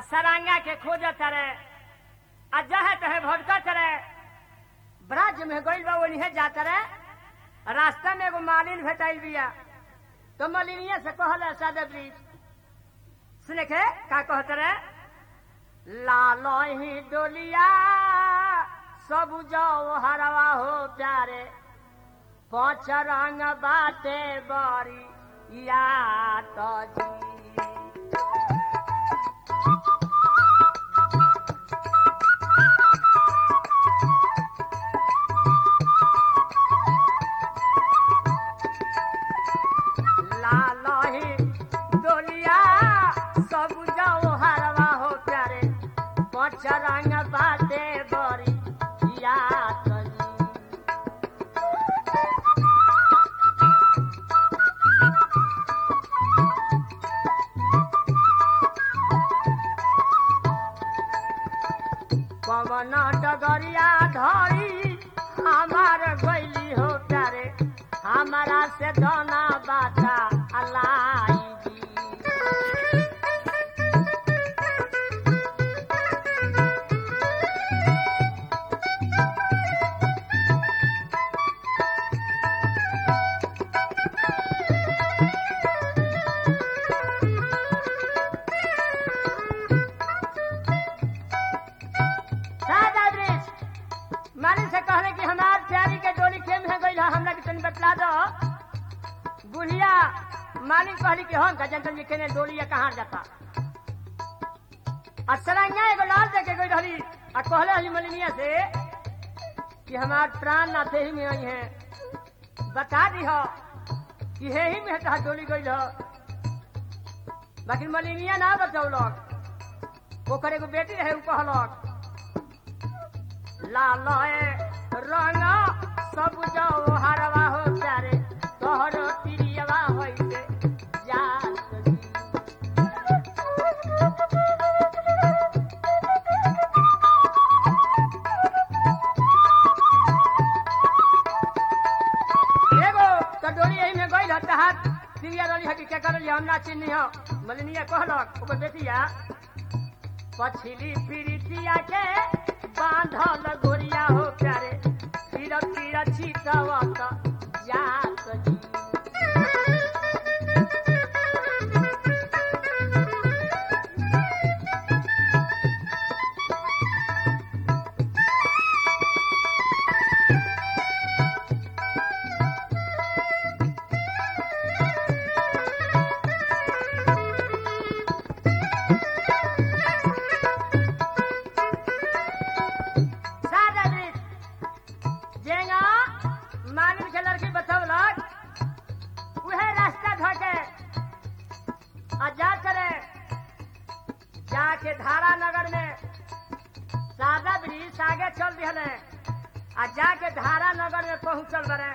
सरांगा के खोजत रे आ जहे तहे भटकत रे ब्रज में गइल बा ओनिहे जात रे रास्ता में एगो मालिन भेटाइल बिया तो मलिनिया से कहल सादे ब्रिज सुने के का कहत रे लालो ही डोलिया सब जाओ हरवा हो प्यारे पाँच रंग बाटे बरी या तो जी लालो ही डोलिया सब जाओ हरवा हो प्यारे पाँच रंग बाटे बरी या तो जी पवन डगरिया धरी हमार गैली हो प्यारे हमारा से दोना बाता अलाई जी सादा दृश्य मालिक से कहले कि हमार प्यारी के डोली खेम है गई हमरा के तनी बतला दो बुढ़िया मालिक कहली कि हम गजन जी केने डोली या कहाँ जाता असरंगा एगो लाल दे के गई रहली आ कहले हली मलिनिया से कि हमार प्राण नाथे ही में आई है बता दी हो कि हे ही में तहा डोली गई हो बाकी मलिनिया ना बचौलक ओकर एगो बेटी रहे उ कहलक लाल रंग सब जाओ हरवा हो प्यारे तोहर तिरियवा होइते जात जी। एगो तो डोरी यही में गइल हत हाथ तिरिया रही है कि क्या करल हम ना चिन्ही हो मलिनिया कहलक ओकर बेटिया पछिली पीड़ितिया के बांधल गोरिया हो प्यारे फिर फिर छिटवत जात जी सादा दृश्य जेंगा मालिन के लड़की बतौलक उहे रास्ता धके आ जा करे जाके धारा नगर में सादा ब्रिज आगे चल दिहले आ जाके धारा नगर में पहुंचल बने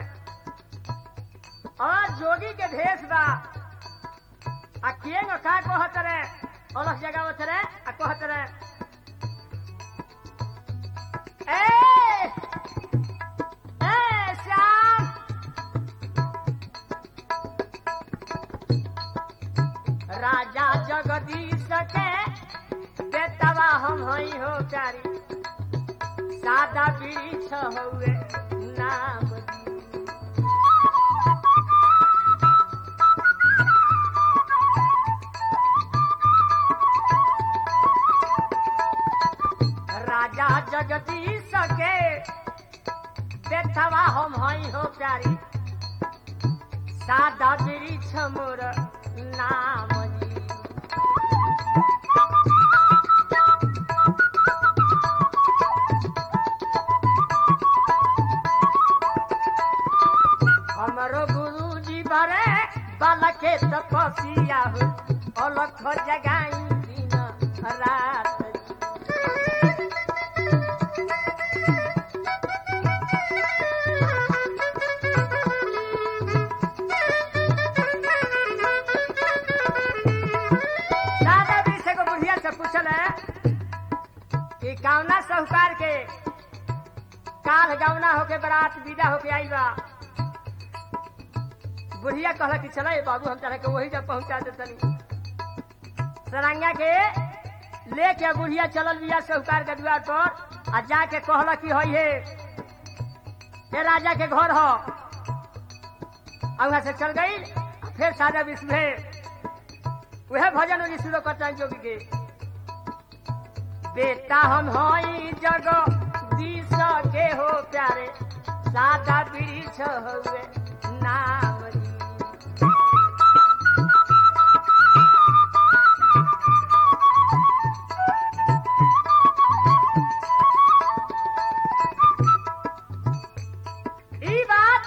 और जोगी के भेष बा आ केंग का कहत रे अलग जगह रे आ कहत रे ए ए श्याम राजा जगदीश के बेतवा हम हई हो चारी सादा वृक्ष हउए नाम दी। राजा जगदीश के बेथवा हम हई हो प्यारी सादा वृक्ष मोर नाम जी। हमरो गुरु जी बरे बाल के तपसिया हो अलख जगाई दिन रात जी। दादा जी से को बुढ़िया से पूछल है कि गावना साहूकार के काल गावना होके बरात विदा होके आई बा बुढ़िया कहला कि चला बाबू हम तरह के वही जब पहुंचा दे तनी सरंगा के लेके बुढ़िया चलल बिया साहूकार के द्वार पर आ जाके कहला कि हई हे ये राजा के घर हो वहां से चल गई फिर सादा विश्व है वह भजन उन्हीं शुरू करता है जोगी के बेटा हम हई जग दिस के हो प्यारे सादा वृक्ष हुए नाम री। ई बात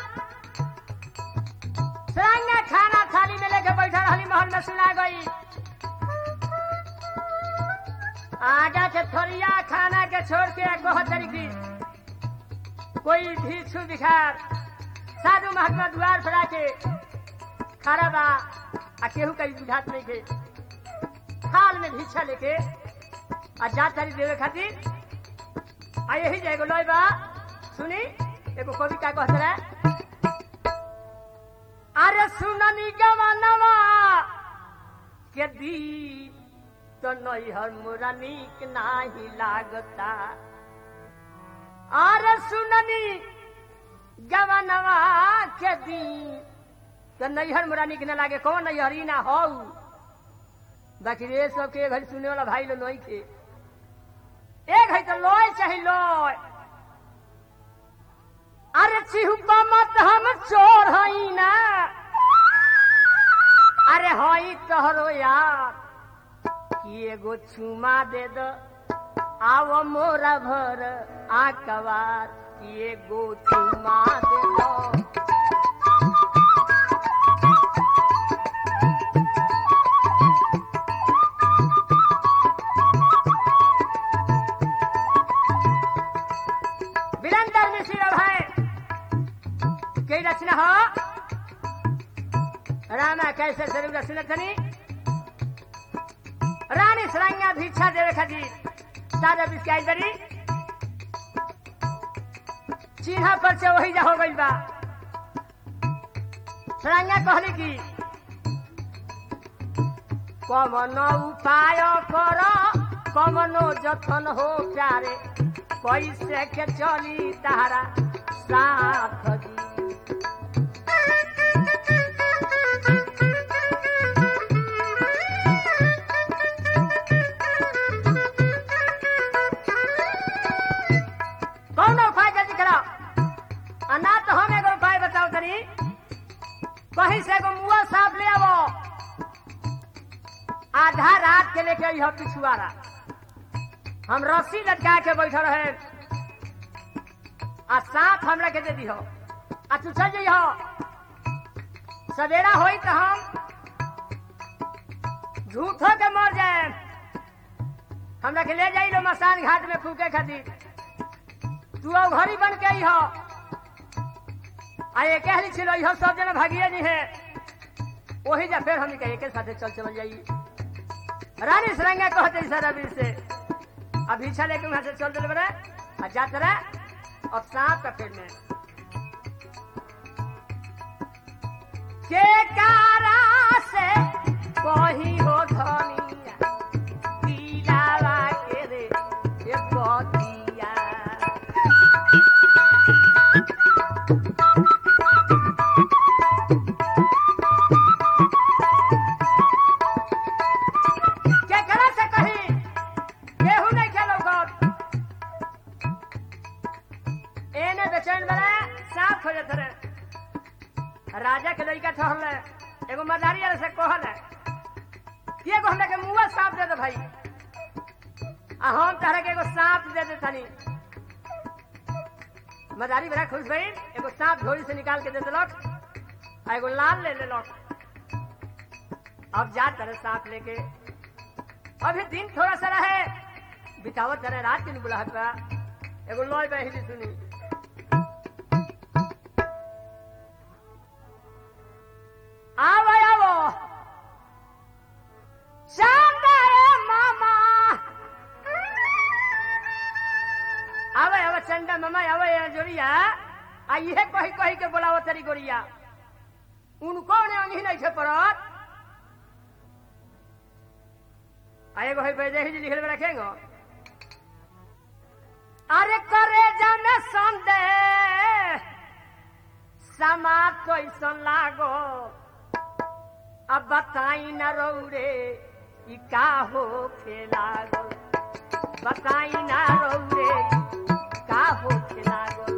सरंगा खाना थाली में लेके बैठा रहली महल में सुना गई आगा के थोड़िया खाना के छोड़ के बहुत तरीकी कोई भिक्षु भिखार साधु महात्मा द्वार पर आके खड़ा बा आ केहू कहीं बुझात नहीं के थाल में भिक्षा लेके आ जात तारी देवे खातिर आ यही जाएगो लोई बा सुनी एगो कविता कहत रहे अरे सुननी गवनवा के दी तो नैहर मोरा नीक नाही लागता अरे सुननी गवनवा के दी तो नैहर मोरा नीक न लागे कौन नैहर ई ना हो बाकी रे सब के घर सुने वाला भाई लो नहीं थे एक है तो लोय चाहे लोय अरे चिहुपा मत हम चोर हई ना अरे हई तोहरो यार कि एगो चुमा दे दो आव मोरा भर आकवार कि एगो चुमा दे दो वीरेंद्र मिश्र है कई रचना हो रामा कैसे जरूर रचना करी रानी सरंगा भिक्षा देवे खातिर सादा बिस्काई करी चिन्हा पर से वही जा हो गई बा सरंगा कहली की कमनो उपाय कर कमनो जतन हो प्यारे कैसे के चली तारा साथ दी कौन उपाय जल्दी करो आ ना तो हम एगो उपाय बताओ तनी कहीं से एगो मुआ साफ ले आवो आधा रात के लेके आई पिछुआरा हम रस्सी लटका के बैठल रहे आ साथ हमरा के दे दिहो आ तू चल जइहो सवेरा होई तो हम झूठो के मर जाए हमरा के ले जाई लो मसान घाट में फूके खातिर तू अब घड़ी बन के आई हो आ ये कहली छिलो इहो सब जना भागिए नहीं है वही जा फिर हमने कहे के साथे चल चल जाई रानी सरंगा कहते सर अभी से अब इच्छा लेके वहां से चल चल बड़े आ जाते रहे और सांप का पेड़ में के कारा से कही हो धनिया दिलावा के रे ये बतिया के करा से कही केहू नहीं खेलो गौर एने बेचैन बना साफ हो जाते रहे राजा के लड़का ठहरले एगो मदारी वाले से कहल है कि एगो हमरा के मुआ सांप दे दे भाई आ हम तहरा के एगो सांप दे दे तनी मदारी बड़ा खुश भई एगो सांप झोली से निकाल के दे देलक आ एगो लाल ले लेलक अब जा तरह सांप लेके अभी दिन थोड़ा सा रहे बितावत तरह रात के बुलाहट बा एगो लॉय बहिली सुनी आवो आवो चंदा मामा आवे आवे चंदा मामा आवे ये जोड़िया आ ये कही कही के बोलावो तेरी गोरिया उनको ने नहीं नहीं थे पड़त आ एगो है वैदेही जी लिखल में रखेंगे अरे करे जाने संदेह समाज कैसन लागो अब बताई न रौरे ई का हो लागो बताई न रौरे का हो लागो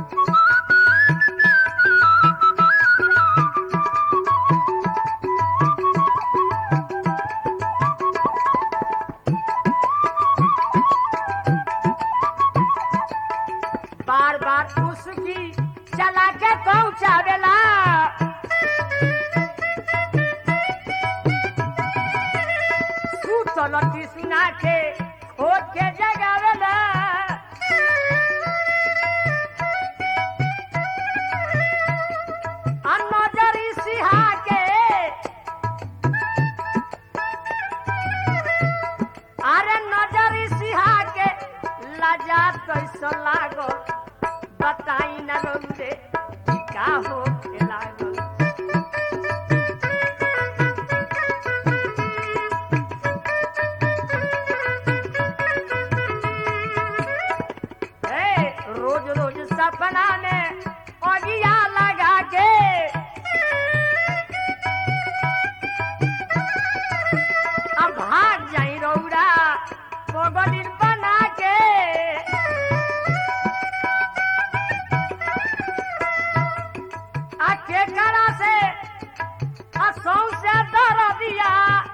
बार बार उसकी चला के पहुंचावेला सुतल सुना के खोद के जगावेला आ नजरी सिहा के अरे नजरी सिहा के लजा कैसो लागो बताई न रोंदे का हो के लागो ए, रोज रोज सपना में अगिया लगा के अब भाग जाई रौरा पगलिन बना के आखे करा से असौ से दर दिया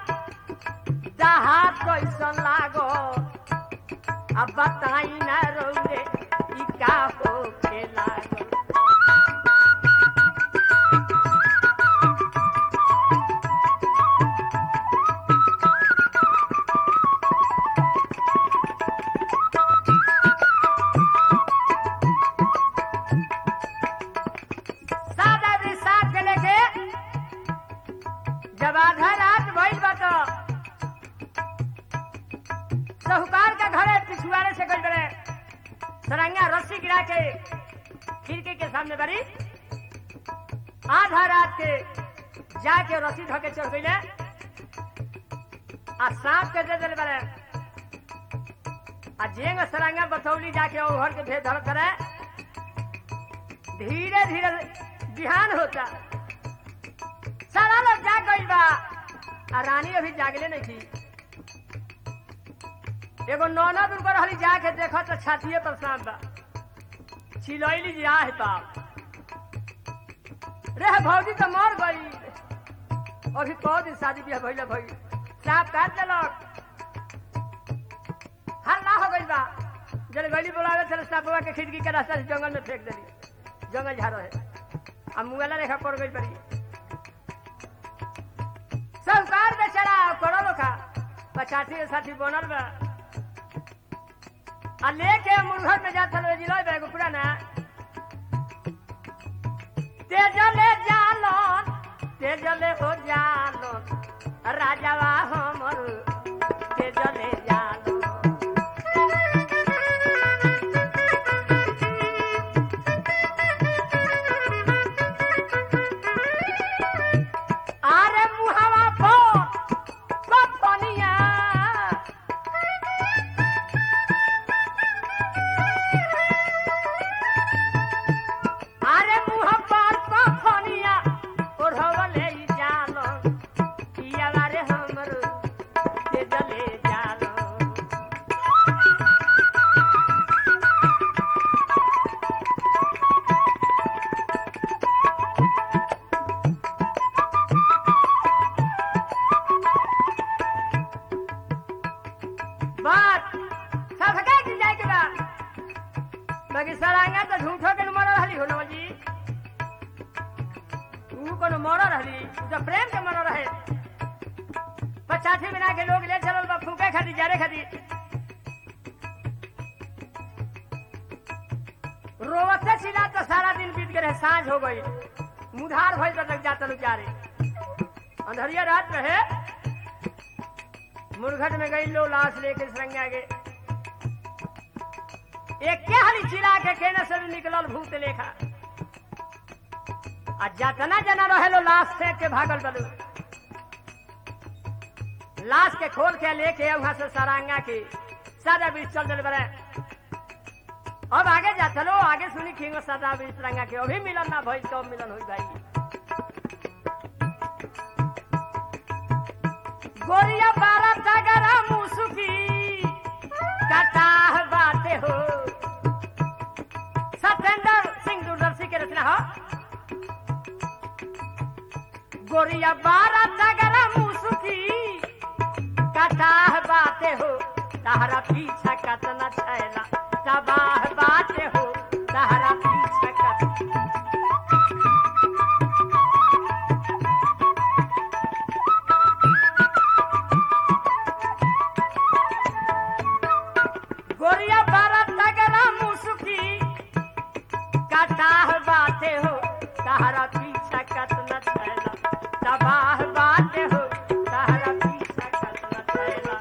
जहा कैसन लागो अब बताई न रौरे ई का हो के लागो सादा भी साथ के लेके जब आधा रात भइल बा तो साहूकार का घरे पिछुआरे से गई बड़े सरंगा रस्सी गिरा के खिड़की के सामने बड़ी आधा रात के जाके रस्सी धो के चढ़ गई आ सांप के दे दिल बड़े आ जेंग सरंगा बथौली जाके ओहर के भेद धर करे धीरे धीरे बिहान होता सारा लोग जाग गई बा आ रानी अभी जागले नहीं थी एगो नौनद उनकर रहली जाके देखा तो छातिए पर सांप बा छिलैली जी आहे बाप रे भौजी तो मर गई अभी कौ दिन शादी बियाह भइले भई सांप काट देलक हल्ला हो गई बा जल गली बोलावे चल सांपवा के खिड़की के रास्ता से जंगल में फेंक देली जंगल झाड़ो है अब मुगला रेखा पड़ गई पड़ी संसार बेचारा करो खा पचासी साथी बनल बा आ लेके मुर्घर में जाता लो जिलो बेगो पुराना तेजले जालन तेजले हो जालन राजावा हमर तेजले जालन आरे मुहावा पो पपनिया आरे मुह पर पपनिया ओढ़वले जालो किया रे हमर ते जले जालो बात सबका की जाए के बा बाकी सरांगा तो झूठो के मर रहली हो नवल जी तू कोनो मर रहली तू तो प्रेम के मर रहे पचासी बिना के लोग ले चलल बा फूके खाती जारे खाती रोवते चिल्ला तो सारा दिन बीत गए सांझ हो गई मुधार भइल तो लग जाता लोग जारे अंधरिया रात में है मुरघट में गई लो लाश लेके सरंगा के एक के हरी चिरा के केने से निकलल भूत लेखा आ जतना जना रहे लो लाश फेंक के भागल बलू लाश के खोल के लेके वहां से सरांगा की सादा बीच चल दिल बड़े अब आगे जा चलो आगे सुनी खींगो सादा बीच रंगा के अभी मिलन ना भाई तो मिलन हुई भाई गोरिया बारह तगरा मुसुकी कटाह बाते हो सत्येंद्र सिंह दूरदर्शी के रचना हो गोरिया बारह तगरा मुसुकी कटाह बाते हो तहरा पीछा कतना छैला तबाह बाते हो तहरा पीछा कत गोरिया बारह तगरा मुसुकी कटाह बाते हो तहरा पीछा कतना छैला तबाह बाते हो तहरा पीछा कतना छैला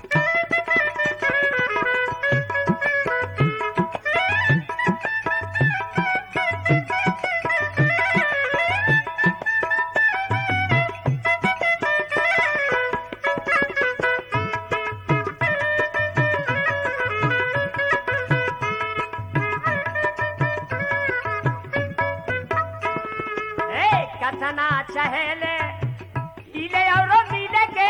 ए कथना चहेले हिले और मिले के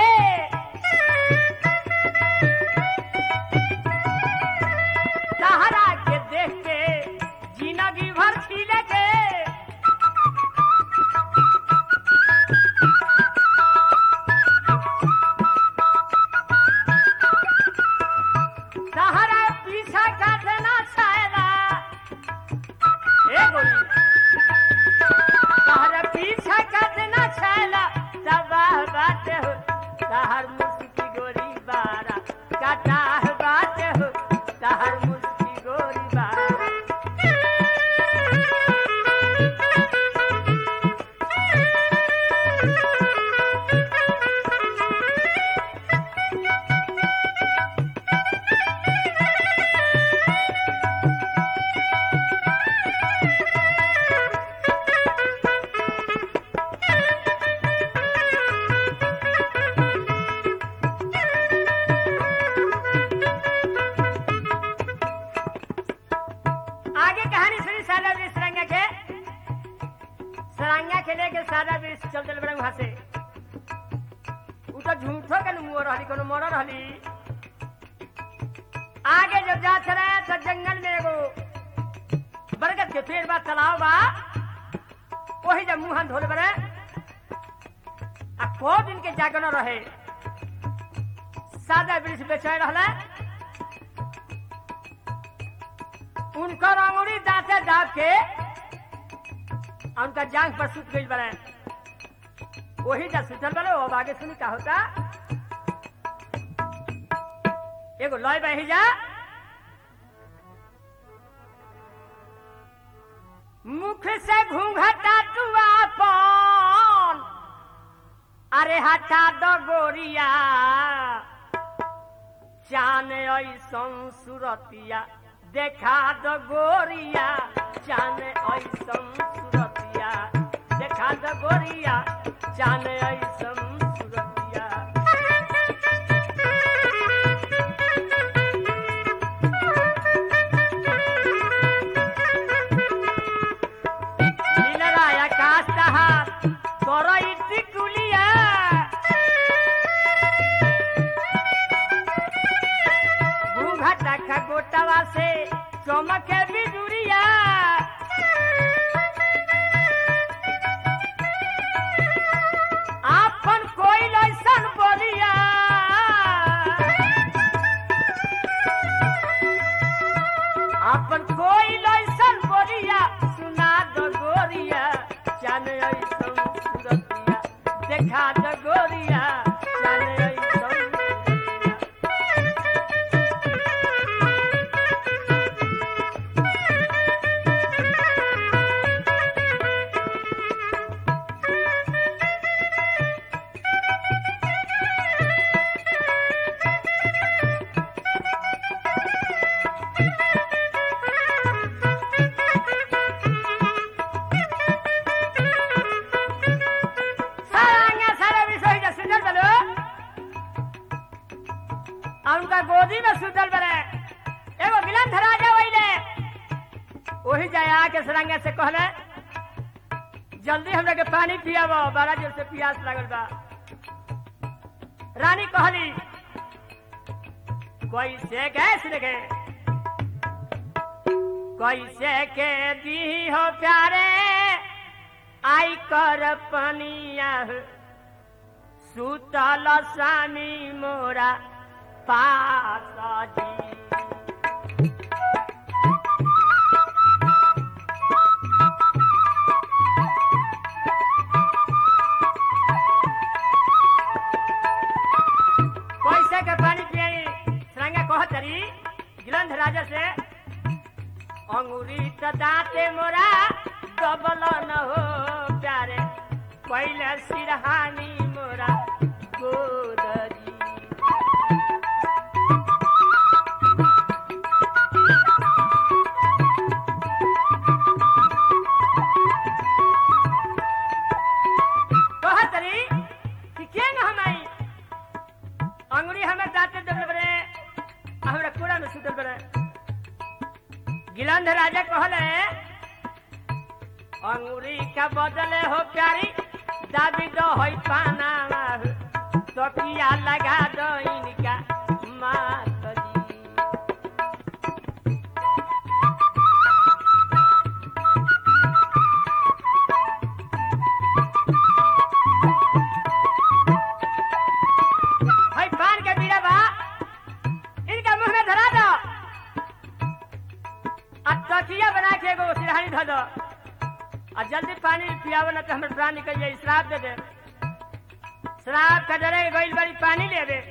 सहारा के देख के जिंदगी भर खिले के सहारा पीछा काटना छैला ए गोरी तहर पीछा कतना छैला तबाह बात हो तहर मुस्की गोरी बारा कटाह बात हो तहर मुस्की गोरी बारा आगे कहानी सुनी सादा बीस सरंगा के सरंगा के लेके सादा बीस चल चल बड़े वहां से उ तो झूठो के मुंह रहली कोनो मर रहली आगे जब जा चले तो जंगल में एगो बरगद के पेड़ बा तालाब बा वही जब मुंह हाथ धोले बड़े आ को दिन के जागन रहे सादा बीस बेचैन रहले उनकर अंगुरी दांते दाब के और उनका जांग पर सुत गई बने वही जा सुतल बने अब आगे सुनी का होता एगो लय बही जा मुख से घूंघटा तू अपन अरे हटा दो गोरिया चान ऐसन सुरतिया देखा दो गोरिया चान ऐसन सुरतिया देखा दो गोरिया चान ऐसन सुरतिया नीलराया कास्ता करई टिकुलिया घूंघटा खगोटवा से चमके बिजुरिया आपन कोई लैसन बोलिया आपन कोई लैसन बोलिया सुना दो गोरिया चान ऐसन सुरतिया देखा दो गोरिया चान ऐसन सुरतिया सारा अंगा सारा विषय जा सुंदर गोदी में सुतल बरे एगो गिलंध राजा वहीले वही जाए आके सरंगा से कहले जल्दी हमरा के पानी पियाबो बड़ा जोर से प्यास लागल बा रानी कहली कोई से गैस लगे कोई से के दी हो प्यारे आई कर पनिया सुतल स्वामी मोरा पास जी पैसे के पानी पियाई सरंगा कहतरी गिलंध राजा से अंगूरी त दांते मोरा डबल न हो प्यारे पहले सिरहानी मोरा गोदरी कहतरी कि के न हम आई अंगुरी हमें दांते दबल बरे हमरा कूड़ा में सुतल बरे गिलंध राजा कहले अंगुरी का बदले हो प्यारी दाबी दो होई पाना तो किया लगा दो इनका मात जी भाई पान के बीड़ा बा इनका मुंह में धरा दो आ तकिया बना के एगो सिरहानी धो दो आ जल्दी पानी पियावो ना तो हमर प्राण निकल जाई श्राप दे दे श्राप का डरे गइल बड़ी पानी ले दे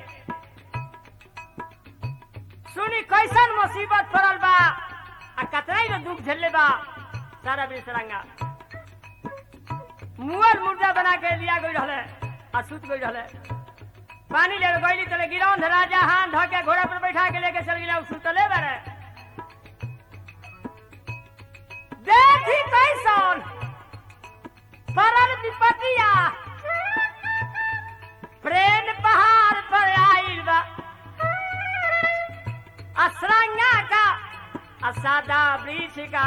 सुनी कैसन मुसीबत पड़ल बा आ कतरा ही दुख झेलले बा सारा बिसरंगा मुअल मुर्दा बना के लिया गई रहले आ सुत गई रहले पानी ले गईली तले गिरौंध राजा हाथ धो के घोड़ा पर बैठा के लेके चल गिला सुतले बारे देखी कैसन परल विपतिया प्रेम पहाड़ पर आइल बा असरंगा का असादा वृक्ष का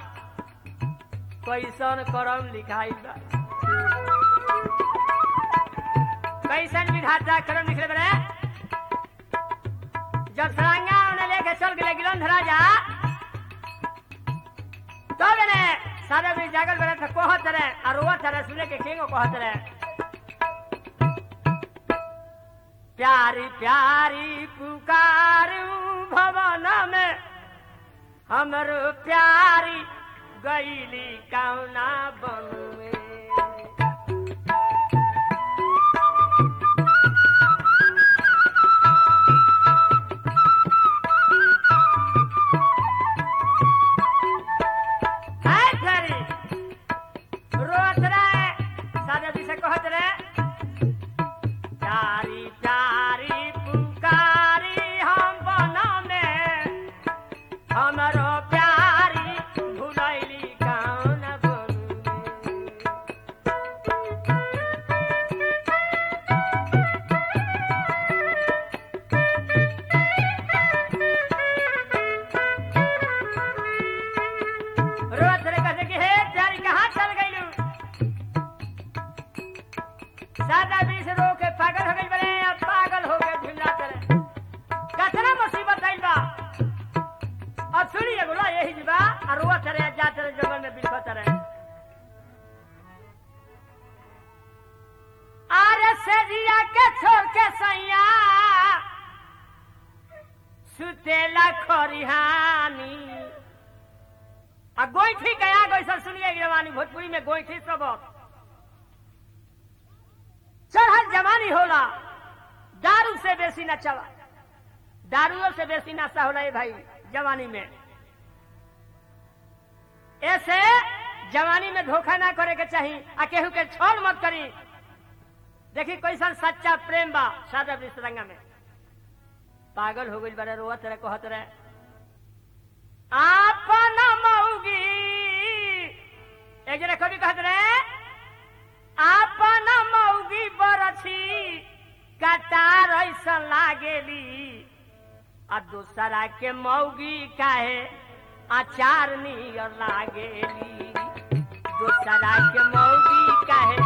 कैसन करम लिखाइल बा कैसन विधाता करम लिखले बड़े जब सरंगा उन्हें लेके चल गए गिलंध राजा तो मैंने सारे भी जागल बड़े थे कहत रहे और रोवत रहे सुने के किंगो कहत रहे प्यारी प्यारी पुकारू भवन में हमरो प्यारी गईली कौना बन में हाय प्यारी रोत रहे सादा जी से कहत रहे प्यारी प्यारी पुकारी हम बना में हमरो प्यारी भुलैली कौन बनू रोत रहे कहते कि हे प्यारी कहाँ चल गईलू सादा बीस रो के पागल हो गई बड़े अब पागल हो गए झुल्ला करे कतना मुसीबत आइल बा अब सुनिए बोला यही जीवा और रोआ चले जा चले जंगल में बिलखो चले आरे से जिया के छोड़ के सैया सुतेला खरिहानी आ गोईठी गया गैसा सुनिए जवानी भोजपुरी में गोईठी सबक चढ़ल जवानी होला दारू से बेसी नचवा दारूओ से बेसी नशा होला ये भाई जवानी में ऐसे जवानी में धोखा ना करे के चाहिए आ केहू के छोड़ मत करी देखी कैसन सच्चा प्रेम बा सादा विश्रंगा में पागल हो गई बड़े रोवत रहे कहत रहे आपन मौगी एक जने कवि कहत रहे आपन मौगी बरछी कटार ऐसा लागेली आ दूसरा के मौगी काहे अचार नियर लागेली दूसरा के मौगी काहे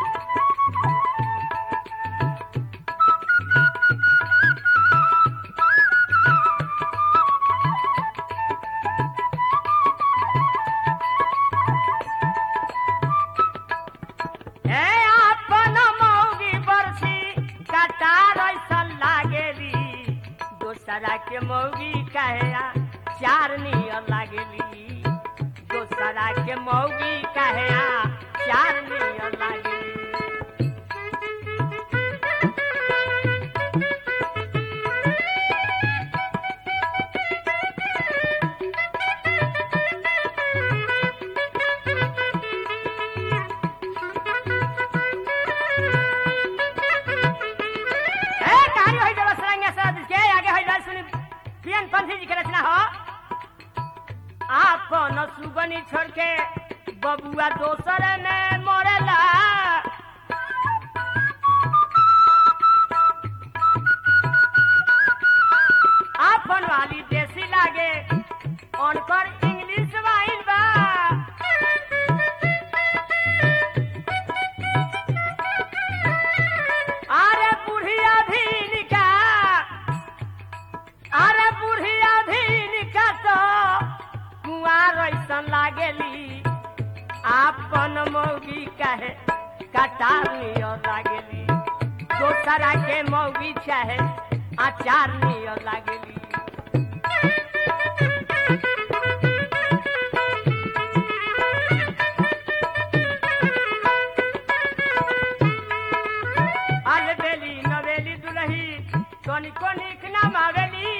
ए अपन मौगी बरसी कटार ऐसन लागेली दोसरा के मौगी कहे चार नियर लागेली दोसरा के मौगी कहे चार नियर लागेली ए कहानी होई जब सरंगे सद के आगे होई जाय सुनी पियन पंथी जी के रचना हो आपन सुगनी छोड़ के बबुआ दोसर में मरेला आपन वाली देसी लागे उनकर इंग्लिश वाइन बा अरे बुढ़िया भी निका अरे बुढ़िया भी निका तो कुआर ऐसन लागेली आपन मौगी कहे कटार नियर लागेली दोसरा के मौगी चाहे अचार नियर लागेली अलबेली नवेली दुलही कोनी कोनी नाम आवेली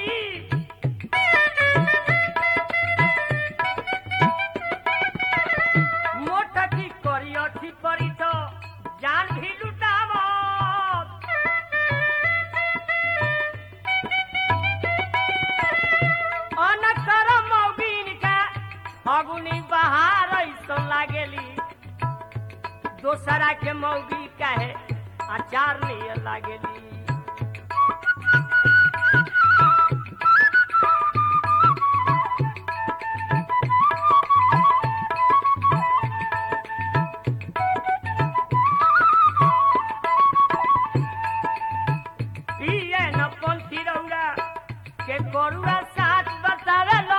मोटकी करी अठी परी तो जान भी लुटाव अनकर मौगिन का फगुनी बहार ऐसो लागेली दोसरा के मौगी कहे अचार नियर लागेली पिए न पंथी रौरा के गरुआ साथ बतावेलो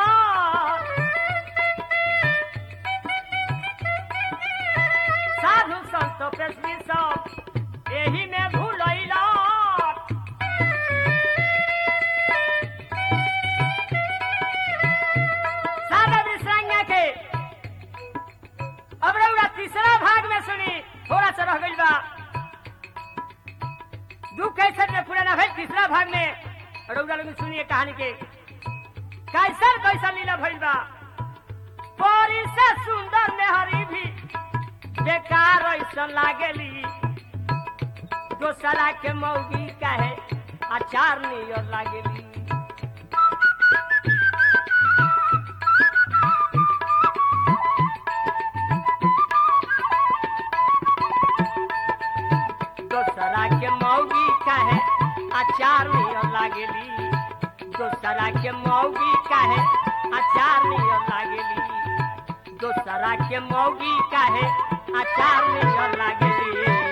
साधु संत पेशवी सब एही में भूलैलो सारा विश्रांगा के अब रउरा तीसरा भाग में सुनी थोड़ा सा रह गइल बा दू कैसर में पूरा ना भइल तीसरा भाग में रउरा लोग सुनिए कहानी के कैसर कैसर लीला भइल बा परी से सुंदर मेहरी भी बेकार ऐसा लागेली दोसरा के मौगी कहे अचार नियर लागेली दोसरा के मौगी कहे अचार नियर लागेली दोसरा के मौगी कहे अचार नियर लागेली दोसरा के मौगी कहे अचार नियर लागेली